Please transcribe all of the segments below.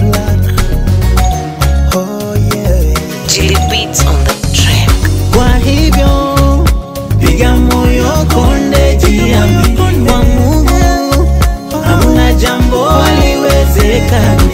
blood. Oh yeah. Chili beats on the track. Kwa hivyo piga moyo konde, jiamini kwa Mungu, hamna jambo haliwezekani.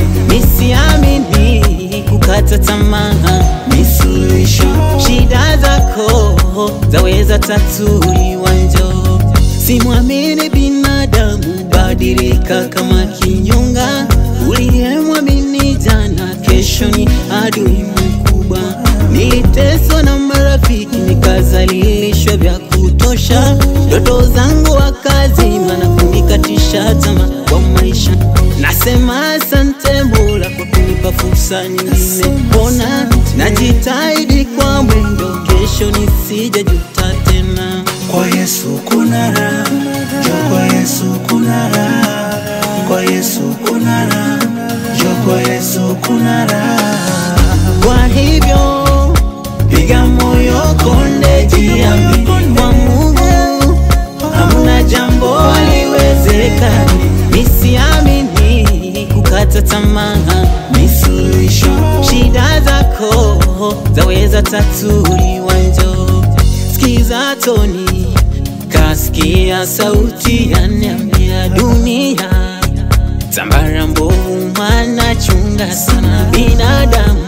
Nisiamini kukata tamaa, ni suluhisho. Shida zako zaweza tatuliwa, njoo. Simwamini binadamu, badilika kama kinyonga. Uliyemwamini jana, kesho ni adui mkubwa. Niliteswa na marafiki, nikazalilishwa vya kutosha. Ndoto zangu wakazima na kunikatisha tamaa kwa maisha. Nasema asante Mola kwa kunipa fursa nyingine. Mbona najitahidi kwa mwendo, kesho nisijajuta tena. Kwa Yesu kuna raha, njoo kwa Yesu kuna raha, kwa Yesu kuna raha, njoo kwa Yesu kuna raha. Kwa hivyo piga moyo konde, jiamini kwa Mungu, hamna jambo haliwezekani. Nisiamini kukata tamaa, ni suluhisho. Shida zako zaweza tatuliwa, njoo sikiza toni, kasikia sauti yaniambia dunia Tambara mbovu mana chunga sana binadamu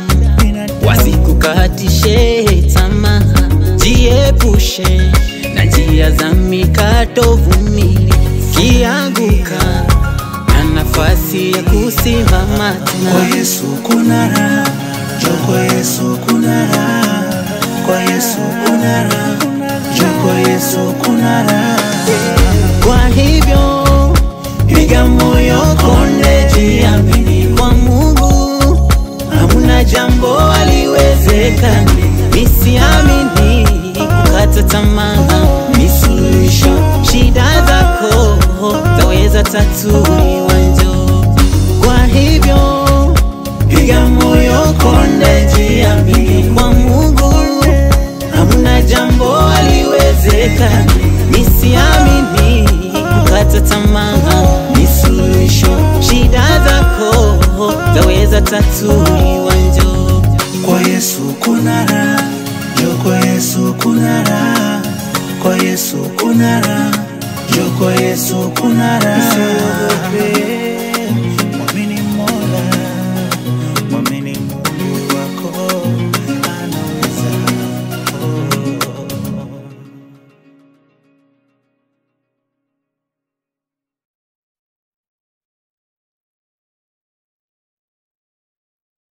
wasikukatishe tamaa, jiepushe na njia za mikato, vumili kianguka na nafasi ya kusimama Kwa tena. Yesu kuna raha, njoo kwa Yesu kuna raha, kwa Yesu kuna raha, njoo kwa Yesu kuna raha. Kwa hivyo piga moyo konde, jiamini kwa Mungu, hamna jambo haliwezekani. Nisiamini kukata tamaa, ni suluhisho. Shida zako zaweza tatuliwa, njoo. Kwa hivyo piga moyo konde, jiamini kwa Mungu, hamna jambo haliwezekani. Nisiamini kukata tamaa, ni suluhisho. Shida zako zaweza tatuliwa, njoo. Kwa Yesu kuna raha, njoo kwa Yesu kuna raha, kwa Yesu kuna raha, njoo kwa Yesu kuna raha.